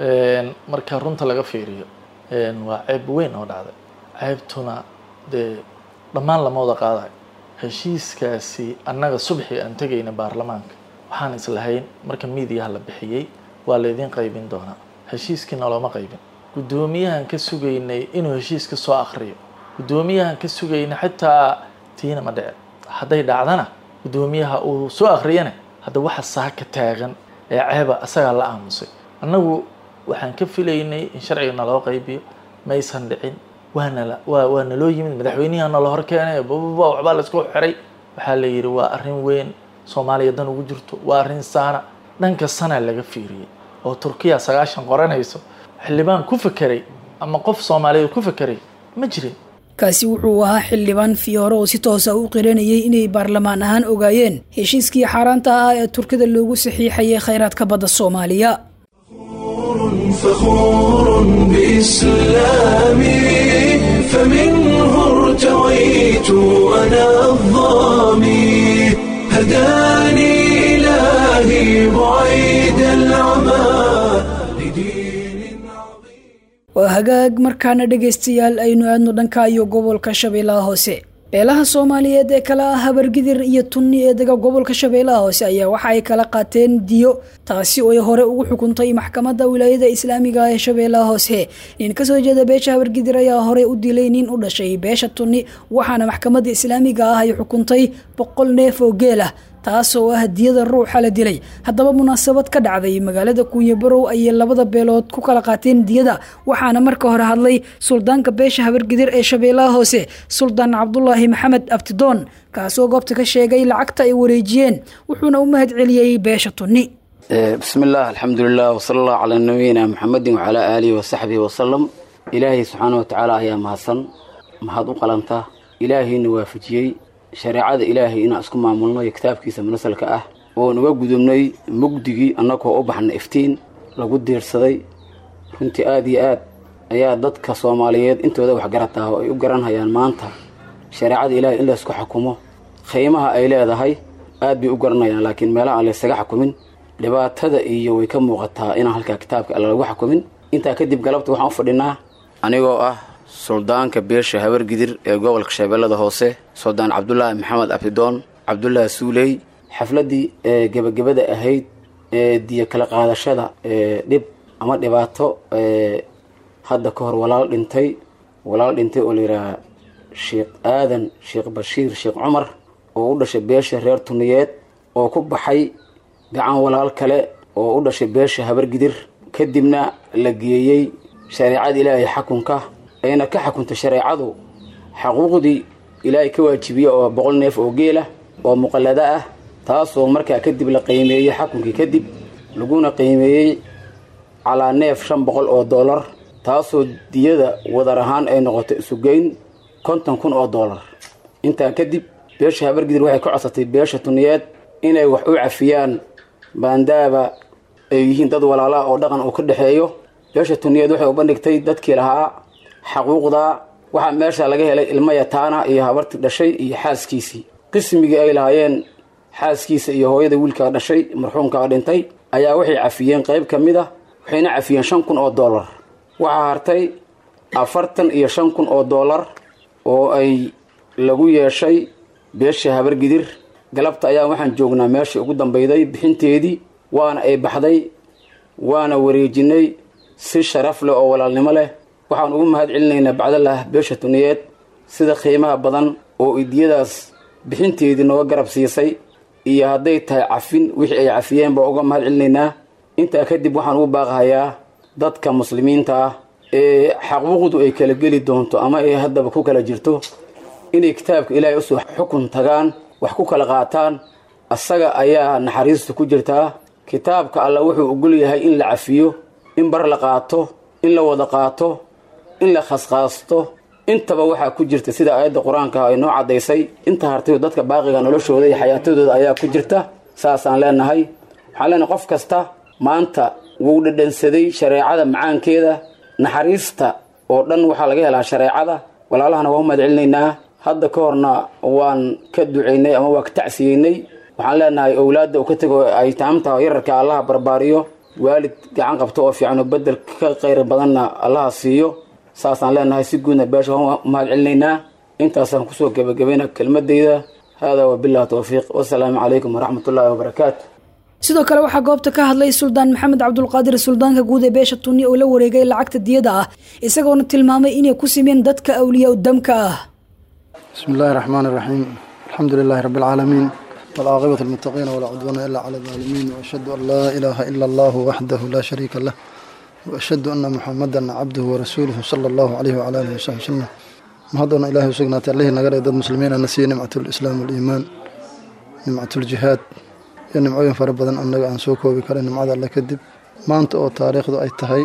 marka runta laga fiiriyo waa ceeb weyn oo dhacday ceebtuna dee dhammaan lama wada qaadayo heshiiskaasi annaga subxii aan tegayna baarlamaanka waxaan islahayn marka miidiyaha la bixiyey waa laydin qaybin doonaa heshiiskiina looma qaybin guddoomiyahan ka sugaynay inuu heshiiska soo akriyo guddoomiyahan ka sugaynay xitaa tiina ma dhice hadday dhacdana guddoomiyaha uu soo akriyana hadda waxa saaka taagan ee ceeba asagaa la aamusay annagu waxaan ka filaynay in sharciga naloo qaybiyo maysan dhicin waanala waa waa naloo yimid madaxweyniha nala hor keenay bababa waxbaa laisku xiray waxaa la yidhi waa arrin weyn soomaaliya dan ugu jirto waa arrin saana dhanka sana laga fiiriyey oo turkiya sagaashan qoranayso xildhibaan ku fekeray ama qof soomaaliyeed ku fekeray ma jirin kaasi wuxuu ahaa xildhibaan fiyoore oo si toosa u qiranayay inay baarlamaan ahaan ogaayeen heshiiskii xaaraanta ah ee turkida loogu saxiixayay khayraadka badda soomaaliya فخور بإسلامي فمنه ارتويت أنا الظامي هداني إلهي بعيد العمى لدين waa hagaag markaana dhegaystayaal aynu aadno dhanka iyo gobolka shabeellaha hoose beelaha soomaaliyeed ee kala ah habargidir iyo tunni ee dega gobolka shabeellaha hoose ayaa waxa ay kala qaateen diyo taasi oo ay hore ugu xukuntay maxkamadda wilaayada islaamiga ee shabeellaha hoose nin kasoo jeeda beesha habargidir ayaa hore u dilay nin u dhashay beesha tunni waxaana maxkamadda islaamiga ah ay xukuntay boqol neef oo geel ah taasoo ah diyada ruuxa la dilay haddaba munaasabad ka dhacday magaalada kuunyabarow ayay labada beelood ku kala qaateen diyada waxaana marka hore hadlay suldaanka beesha habargidir ee shabeellaha hoose suldaan cabdulaahi maxamed abtidoon kaasoo goobta ka sheegay lacagta ay wareejiyeen wuxuuna u mahad celiyey beesha tunni بسم الله الحمد لله وصلى الله على نبينا محمد وعلى آله وصحبه وسلم إلهي سبحانه وتعالى يا مهسن مهد قلنته إلهي نوافجيي shareecada ilaahay inaan isku maamulno iyo kitaabkiisa munasalka ah oo naga gudubnay mugdigii annagoo u baxna iftiin lagu diirsaday runtii aada iyo aad ayaa dadka soomaaliyeed intooda waxgarataa oo ay u garanhayaan maanta shareecada ilaahay in laysku xukumo qiimaha ay leedahay aad bay u garanayaan laakiin meelaha aan laysaga xukumin dhibaatada iyo way ka muuqataa inaan halkaa kitaabka alla lagu xukumin intaa kadib galabta waxaan u fadhinaa anigoo ah suldaanka beesha habargidir ee gobolka shabeellada hoose suldaan cabdulaahi maxamed abdidoon cabdulaahi suuley xafladdii ee gebagabada ahayd ee diyo kala qaadashada ee dhib ama dhibaato ee hadda ka hor walaal dhintay walaal dhintay oo layidhaaha sheekh aadan sheekh bashiir sheekh cumar oo u dhashay beesha reer tuniyeed oo ku baxay gacan walaal kale oo u dhashay beesha habargidir kadibna la geeyey shareecada ilaahay xakunka ayna ka xukuntay shareecadu xaquuqdii ilaahay ka waajibiye oo boqol neef oo geela oo muqallado ah taasoo markaa kadib la qiimeeyey xakunkii kadib laguna qiimeeyey calaa neef shan boqol oo dollar taasoo diyada wadar ahaan ay noqotay isugeyn konton kun oo dollar intaa kadib beesha habargidir waxay ka codsatay beesha tuniyeed inay wax u cafiyaan baandaaba ay yihiin dad walaalaha oo dhaqan uu ka dhexeeyo beesha tuniyeed waxay u bandhigtay dadkii lahaa xaquuqda waxaa meesha laga helay ilmo yataana iyo habartii dhashay iyo xaaskiisii qismigii ay lahaayeen xaaskiisa iyo hooyada wiilkaa dhashay marxuumkaa dhintay ayaa waxay cafiyeen qayb ka mid ah waxayna cafiyeen shan kun oo dollar waxaa hartay afartan iyo shan kun oo dollar oo ay lagu yeeshay beesha habargidir galabta ayaa waxaan joognaa meeshii ugu dambeyday bixinteedii waana ay baxday waana wareejinay si sharaf leh oo walaalnimo leh waxaan ugu mahad celinaynaa bacdalah beesha tuniyeed sida qiimaha badan oo idiyadaas bixinteedii nooga garab siisay iyo hadday tahay cafin wixii ay cafiyeen baa uga mahad celinaynaa intaa kadib waxaan ugu baaqahayaa dadka muslimiinta ah ee xaquuqdu ay kala geli doonto ama ay haddaba ku kala jirto inay kitaabka ilaahay usoo xukun tagaan wax ku kala qaataan asaga ayaa naxariista ku jirtaa kitaabka alla wuxuu ogol yahay in la cafiyo in bar la qaato in la wada qaato in la khasqaasto intaba waxaa ku jirta sida aayadda qur-aanka ay noo caddaysay inta hartayo dadka baaqiga noloshooda iyo xayaatadooda ayaa ku jirta saasaan leenahay waxaan leenahay qof kasta maanta wuu dhadhansaday shareecada macaankeeda naxariista oo dhan waxaa laga helaa shareecada walaalahana waa u mahad celinaynaa hadda ka horna waan ka ducaynay ama waa ka tacsiyeynay waxaan leenahay owlaadda uu ka tego ay taamta yararka allaha barbaariyo waalid gacan qabto oo fiican oo bedel ka qayr badanna allaha siiyo saasaan leenahay si guudna beesha waan u mahad celinaynaa intaasaan kusoo gebagabayna kelmadeyda haadaa wabillahi towfiiq wasalaamu calaykum waraxmat ullaahi wabarakaatu sidoo kale waxaa goobta ka hadlay suldaan maxamed cabdulqaadir suldaanka guud ee beesha tunni oo la wareegay lacagta diyada ah isagoona tilmaamay inay ku simeen dadka awliya udamka ah بسم الله الرحمن الرحيم الحمد لله رب العالمين والعاقبة المتقين ولا عدوان إلا على الظالمين وأشهد أن لا إله إلا الله وحده لا شريك له وأشهد أن محمدا عبده ورسوله صلى الله عليه وعلى آله وصحبه وسلم mahadana ilaahay usugnaatay allihii naga dhigay dad muslimiin ana siiyey nimcatulislaam waliimaan nimcatuljihaad iyo nimcooyin fara badan annaga aan soo koobi karay nimcada alle kadib maanta oo taariikhdu ay tahay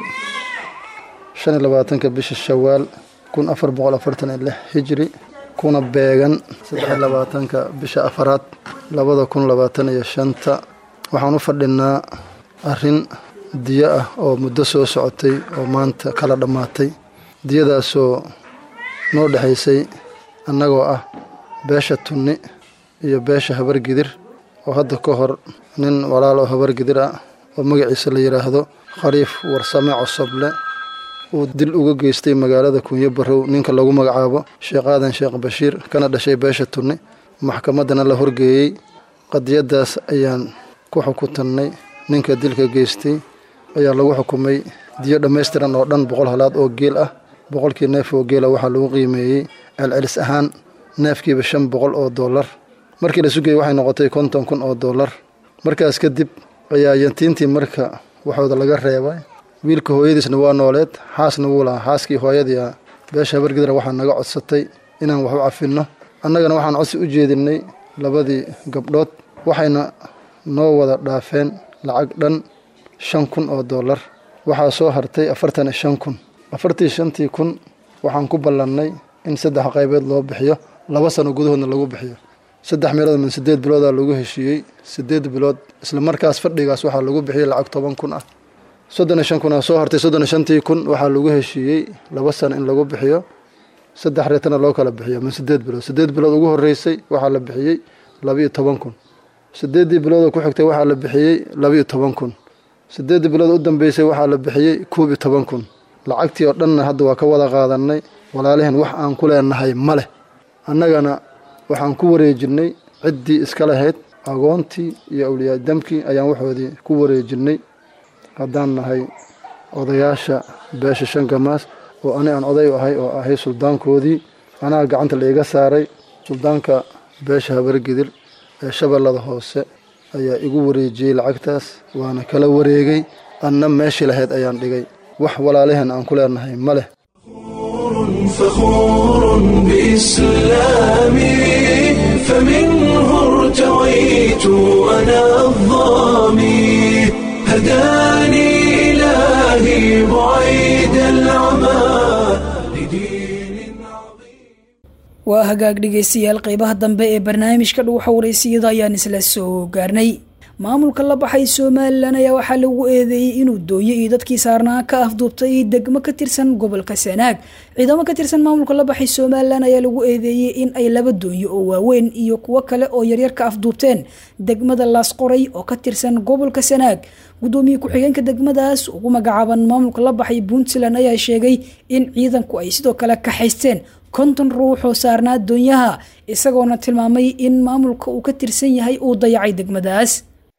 shan iyo labaatanka bisha shawaal kun afar boqol afartan iyo lix hijri kuna beegan saddex iyo labaatanka bisha afaraad labada kun labaatan iyo shanta waxaan u fadhinaa arrin diyo ah oo muddo soo socotay oo maanta kala dhammaatay diyadaasoo noo dhexaysay annagoo ah beesha tunni iyo beesha habargidir oo hadda ka hor nin walaal oo habargidir ah oo magaciisa la yidhaahdo khaliif warsame cosoble uu dil uga geystay magaalada kunyo barow ninka lagu magacaabo sheekh aadan sheekh bashiir kana dhashay beesha tunni maxkamaddana la horgeeyey qadiyaddaas ayaan ku xukuntannay ninka dilka geystay ayaa lagu xukumay diyo dhammaystiran oo dhan boqol halaad oo geel ah boqolkii neef oo geela waxaa lagu qiimeeyey celcelis ahaan neefkiiba shan boqol oo dollar markii la sugayey waxay noqotay konton kun oo dollar markaas kadib ayaa yantiintii marka waxooda laga reebay wiilka hooyadiisna waa nooleed xaasna wuu lahaa xaaskii hooyadii beesha habargidra waxaa naga codsatay inaan wax u cafinno annagana waxaan codsi u jeedinay labadii gabdhood waxayna noo wada dhaafeen lacag dhan shan kun oo dollar waxaa soo hartay afartan iyo shan kun afartii shantii kun waxaan ku ballannay in saddex qaybeed loo bixiyo laba sano gudahoodna lagu bixiyo saddex meelood min siddeed biloodaa lagu heshiiyey siddeed bilood isla markaas fadhigaas waxaa lagu bixiyey lacag toban kun ah soddon iyo shan kun aa soo hartay soddon iyo shantii kun waxaa lagu heshiiyey laba sano in lagu bixiyo saddex reetana loo kala bixiyo ama sideed bilood sideed bilood ugu horeysay waxaa la bixiyey labiyo toban kun sideeddii bilood oo ku xigtay waxaa la bixiyey labiyo toban kun sideeddii bilood u dambeysay waxaa la bixiyey koob iyo toban kun lacagtii oo dhanna hadda waa ka wada qaadanay walaaliheen wax aan ku leenahay ma leh annagana waxaan ku wareejinay ciddii iska lahayd agoontii iyo awliyaadamkii ayaan waxoodii ku wareejinay haddaan nahay odayaasha beesha shangamaas oo ani aan oday u ahay oo ahay suldaankoodii anaa gacanta laiga saaray suldaanka beesha habargidir ee shabeellada hoose ayaa igu wareejiyey lacagtaas waana kala wareegay anna meeshii lahayd ayaan dhigay wax walaalaheen aan ku leenahay ma leh فخور بإسلامي فمنه ارتويت أنا الظامي هداني إلهي بعيد العمى waa hagaag dhegaystayaal qeybaha dambe ee barnaamijka dhuuxa wareysiyada ayaan isla soo gaarnay maamulka la baxay somalilan ayaa waxaa lagu eedeeyey inuu dooyo iyo dadkii saarnaa ka afduubtay degmo ka tirsan gobolka sanaag ciidamo ka tirsan maamulka la baxay somalilan ayaa lagu eedeeyey in ay laba dooyo oo waaweyn iyo kuwo kale oo yaryar ka afduubteen degmada laasqoray oo ka tirsan gobolka sanaag gudoomiye ku-xigeenka degmadaas ugu magacaaban maamulka la baxay puntland ayaa sheegay in ciidanku ay sidoo kale kaxaysteen konton ruux oo saarnaa doonyaha isagoona tilmaamay in maamulka uu ka tirsan yahay uu dayacay degmadaas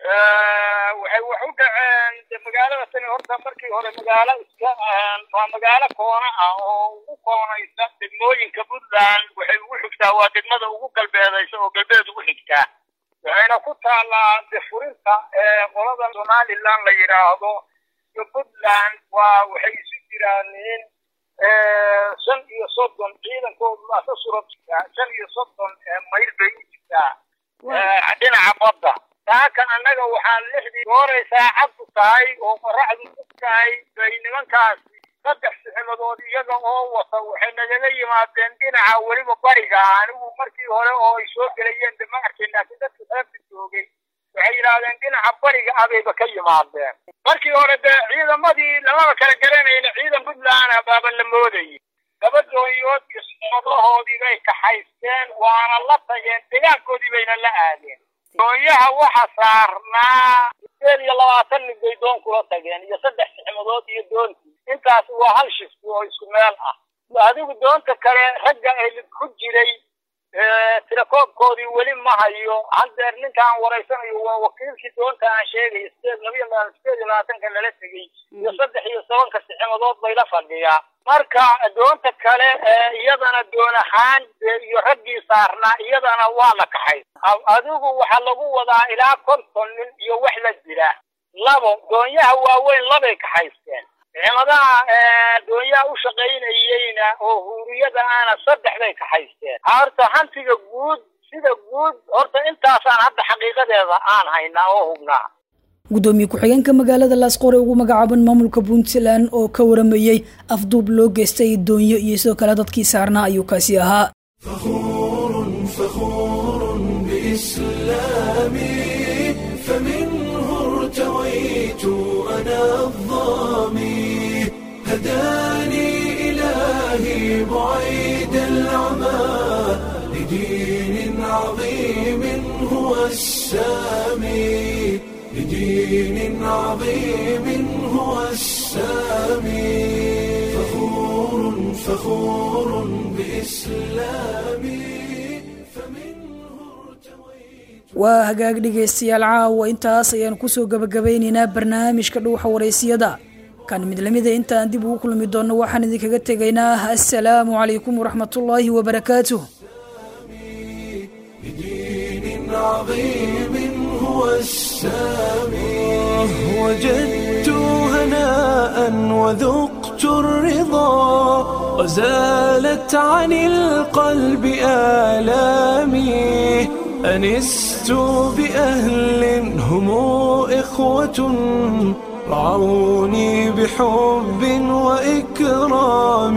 waxay wax u dhaceen de magaalada tani horta markii hore magaalo iska waa magaalo koona ah oo ugu koonaysa degmooyinka puntland waxay ugu xigtaa waa degmada ugu galbeedaysa oo galbeed ugu xigtaa waxayna ku taallaa de furinta qolada somaliland la yidhaahdo iyo puntland waa waxay isu jiraaniin shan iyo soddon ciidankoodu waa ka suran jirtaa shan iyo soddon mayl bay u jirtaa dhinaca badda taakan annaga waxaa lixdii gooray saacaddu tahay oo qoraxdu ku tahay bay nimankaasi saddex siximodood iyaga oo wata waxay nagaga yimaadeen dhinaca weliba bariga anigu markii hore oo ay soo gelayeen de ma arkin laakiin dadka reerka joogay waxay yidhaahdeen dhinaca bariga abayba ka yimaadeen markii hore dee ciidamadii lamaba kala garanayna ciidan puntland baaba la moodayay laba doonyood iyo siximadahoodii bay kaxaysteen waana la tageen degaankoodii bayna la aadeen doonyaha waxa saarnaa sideed iyo labaatan nin bay doon kula tageen iyo saddex sixmadood iyo doontii intaas waa hal shifti oo isku meel ah adigu doonta kale ragga ay ku jiray tirakoobkoodii weli ma hayo haddeer ninkaan waraysanayo waa wakiilkii doonta aan sheegay sideed labiyo sideed iyo labaatanka lala tegey iyo saddex iyo tobanka sixmadood bay la fadhiyaa marka doonta kale iyadana doon ahaan iyo raggii saarnaa iyadana waa la kaxay adigu waxaa lagu wadaa ilaa konton nin iyo wax la jira labo doonyaha waaweyn labay kaxaysteen ciidamadaha doonyaha u shaqaynayeyna oo huuriyada aana saddex bay kaxaysteen horta hantiga guud sida guud horta intaasaan hadda xaqiiqadeeda aan haynaa oo hubnaa gudoomiye ku-xigeenka magaalada laasqore ugu magacaaban maamulka puntland oo ka waramayey afduub loo geystay doonyo iyo sidoo kale dadkii saarnaa ayuu kaasi ahaa فخور بإسلامي فمنه ارتويت أنا الظامي هداني إلهي بعيد العمى لدين عظيم هو السامي لدين عظيم هو السامي فخور فخور بإسلامي waa hagaag dhegaystayaal caawa intaas ayaan kusoo gabagabeynaynaa barnaamijka dhuuxa waraysiyada kan mid lamida intaan dib ugu kulmi doonno waxaan idinkaga tegaynaa assalaamu calaykum waraxmatullaahi wabarakaatuh عظيم هو السامي وجدت هناء وذقت الرضا وزالت عن القلب آلامي أنست بأهل هم إخوة رعوني بحب وإكرام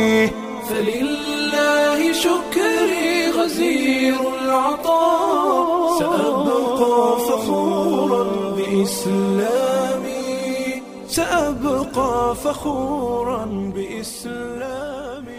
فلله شكري غزير العطاء سأبقى فخورا بإسلامي سأبقى فخورا بإسلامي